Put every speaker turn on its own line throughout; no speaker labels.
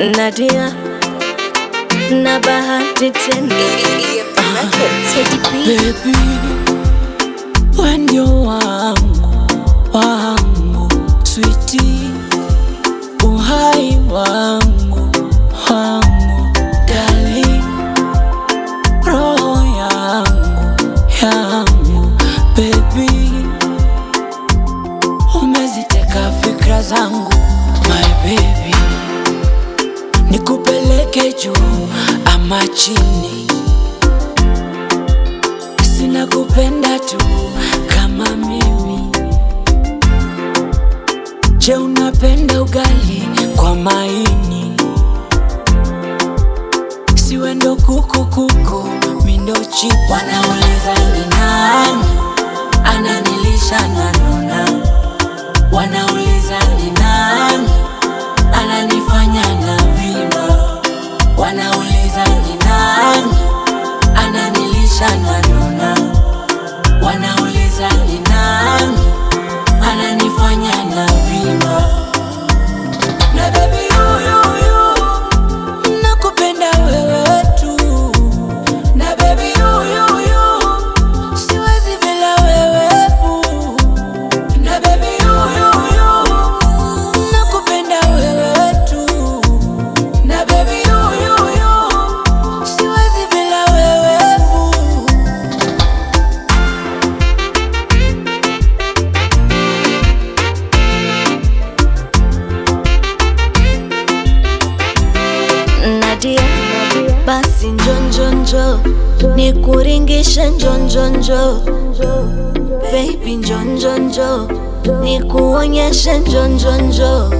Nadia na bahati tena
Baby, we ndio wangu wangu, switi uhai wangu wangu, darling, roho yangu yangu, baby, umeziteka fikra zangu, my baby, nikupeleke juu ama chini sina kupenda tu kama mimi. Je, unapenda ugali kwa maini? Siwe ndo kuku kuku, mi ndo chipu. Wanauliza ni nani ananilisha na nona, wanauliza ni nani ananifanya na vima, wanauliza ni nani ananilisha na nona, wanauliza ni nani ananifanya na vima. Na baby yuyu nakupenda wewe tu, na baby yuyu siwezi bila wewe boo. na baby yuyu nakupenda wewe tu, na baby yuyu siwezi bila wewe boo.
Nadia, basi njonjonjo nikuringishe njonjonjo baby njonjonjo nikuonyeshe njonjonjo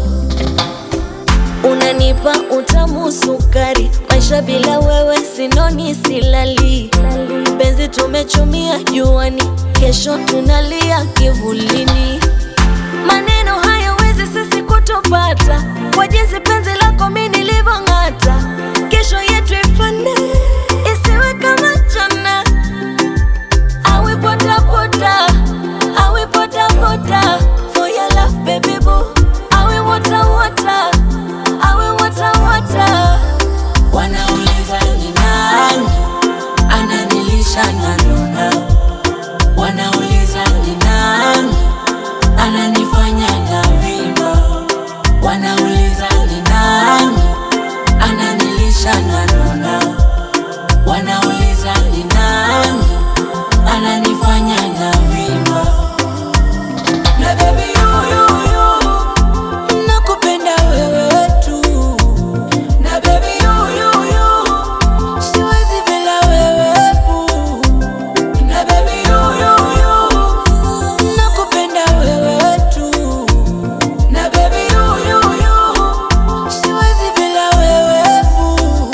unanipa utamu sukari maisha bila wewe sinoni silali penzi tumechumia juani kesho tunalia kivulini maneno hayawezi sisi kutupata kwa jinsi penzi lako mi nilivyong'ata kesho yetu ifane isiwe kama jana awe potapota awe potapota for your love baby boo awe wata wata awe wata wata
Wanauliza ni nani ananilisha na nona, wanauliza ni nani ananifanya na vima, wanauliza ni nani ananilisha na nona, wanauliza ni nani ananifanya na vima. Na baby yuyu nakupenda wewe tu na baby yuyu siwezi bila wewe boo. na baby yuyu nakupenda wewe tu na baby yuyu siwezi bila wewe boo.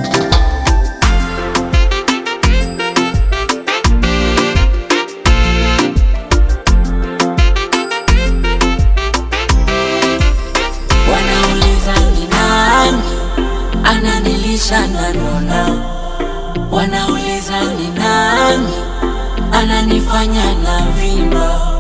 Wanauliza ni nani ananilisha na nona, wanauliza ni nani ananifanya na vima.